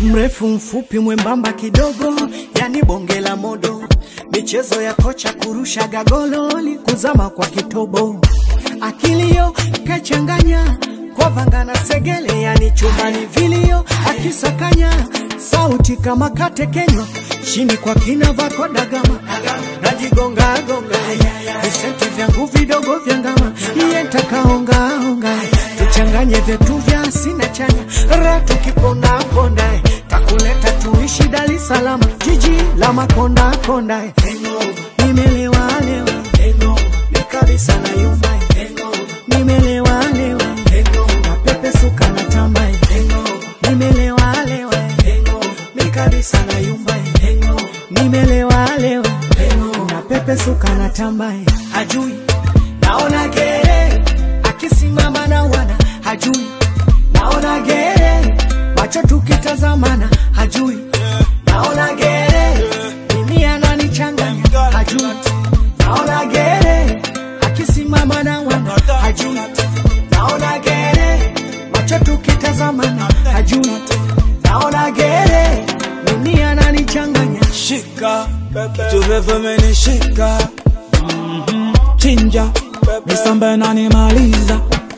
mrefu mfupi mwembamba kidogo, yani bonge la modo, michezo ya kocha kurusha gagololi, kuzama kwa kitobo, akilio kachanganya kwa vanga na segele, yani chumbani vilio akisakanya, sauti kama katekenywa chini kwa kina vako dagama, najigonga gonga visenti vyangu vidogo vya ngama, iye ntakaongaonga tuchanganye vyetu vya asina chanya, ra tukiponda ponda takuleta tuishi Dar es Salaam, jiji la makonda konda, nimelewa lewa ni kabisa na yumba, nimelewa lewa na pepe suka na tamba, nimelewa lewa ni kabisa na yumba, nimelewa lewa na pepe suka na tamba, hajui naona gere akisimama na wana hajui naona gere macho tukitazamana hajui naona gere mimi ananichanganya hajui naona gere akisimama na wana hajui naona gere macho tukitazamana hajui naona gere mimi ananichanganya shika kitu refu menishika Mhm. chinja misambe nanimaliza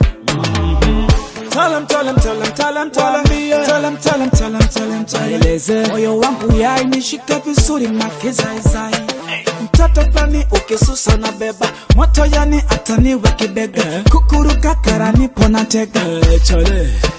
Tell him, tell him, tell him, tell him, tell him, tell him, tell him, tell him, tell him, tell him. Eleze moyo wangu yai nishike vizuri na kizaizai mtoto fulani ukisusa na beba moto yani ataniwe kibega kukuruka karani pona tega chale